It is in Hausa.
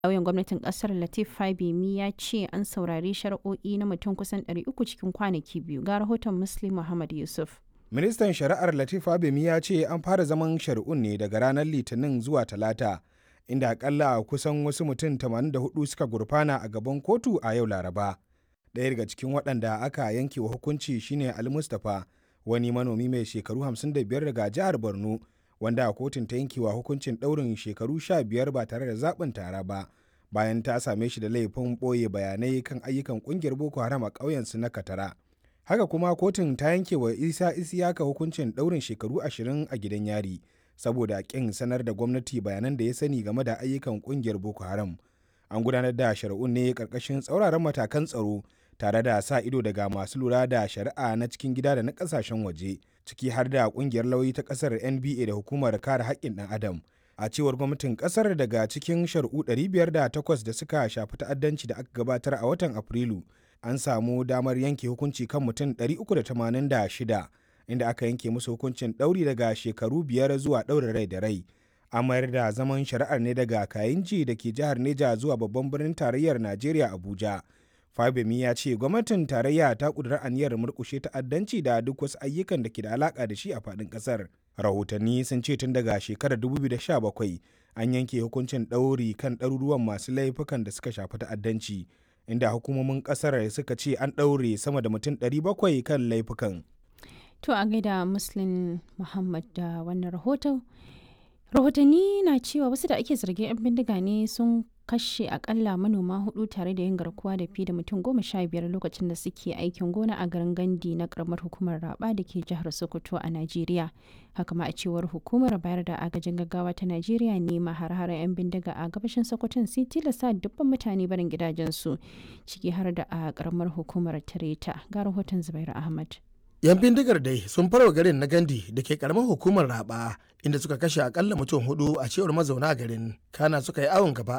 Lauyan gwamnatin kasar Latif Fabemi ya ce an saurari shari'o'i na mutum kusan 300 cikin kwanaki biyu ga rahoton Muslim Muhammad Yusuf. Ministan Shari'ar Latif Fabemi ya ce an fara zaman shari'un ne daga ranar Litinin zuwa Talata, inda akalla kusan wasu mutum 84 suka gurfana a gaban kotu a yau Laraba. Ɗaya daga cikin waɗanda aka yanke wa hukunci shine Ali Mustapha, wani manomi mai shekaru 55 daga jihar Borno, wanda kotun ta yanke wa hukuncin ɗaurin shekaru 15 ba tare da zaɓin tara ba, bayan ta same shi da laifin ɓoye bayanai kan ayyukan ƙungiyar Boko Haram a ƙauyensu na Katara. haka kuma kotun ta yanke wa isa isiyaka hukuncin ɗaurin shekaru ashirin a gidan yari saboda ƙin sanar da gwamnati bayanan da ya sani game da ayyukan ƙungiyar boko haram an gudanar da shari'un ne ƙarƙashin tsauraran matakan tsaro tare da sa ido daga masu lura da shari'a na cikin gida da na ƙasashen waje ciki har da ƙungiyar lauyi ta ƙasar nba da hukumar kare haƙƙin ɗan adam a cewar gwamnatin ƙasar daga cikin shari'u 508 da suka shafi ta'addanci da aka gabatar a watan afrilu an samu damar yanke hukunci kan mutum 386 inda aka yanke musu hukuncin ɗauri daga shekaru biyar zuwa ɗaurin rai da rai a mayar da zaman shari'ar ne daga kayinji da ke jihar neja zuwa babban birnin tarayyar najeriya abuja fabemi ya ce gwamnatin tarayya ta ƙudura aniyar murƙushe ta'addanci da duk wasu ayyukan da ke da alaƙa da shi a faɗin ƙasar rahotanni sun ce tun daga shekarar 2017 an yanke hukuncin ɗauri kan ɗaruruwan masu laifukan da suka shafi ta'addanci inda hukumomin kasar suka ce an ɗaure sama da mutum 700 kan laifukan. To a gaida Muslim Muhammad da wannan rahoton. Rahotanni na cewa wasu da ake zargin 'yan bindiga ne sun kashe akalla manoma hudu tare da yin garkuwa da fi da mutum goma sha biyar lokacin da suke aikin gona a garin gandi na karamar hukumar raba da ke jihar sokoto a najeriya haka ma a cewar hukumar bayar da agajin gaggawa ta najeriya ne ma har 'yan bindiga a gabashin sokoton sai tilasta dubban mutane barin gidajensu ciki har da a karamar hukumar tareta ga rahoton zubairu ahmad yan bindigar dai sun farwa garin na gandi da ke karamar hukumar raba inda suka kashe akalla mutum hudu a cewar mazauna garin kana suka yi awon gaba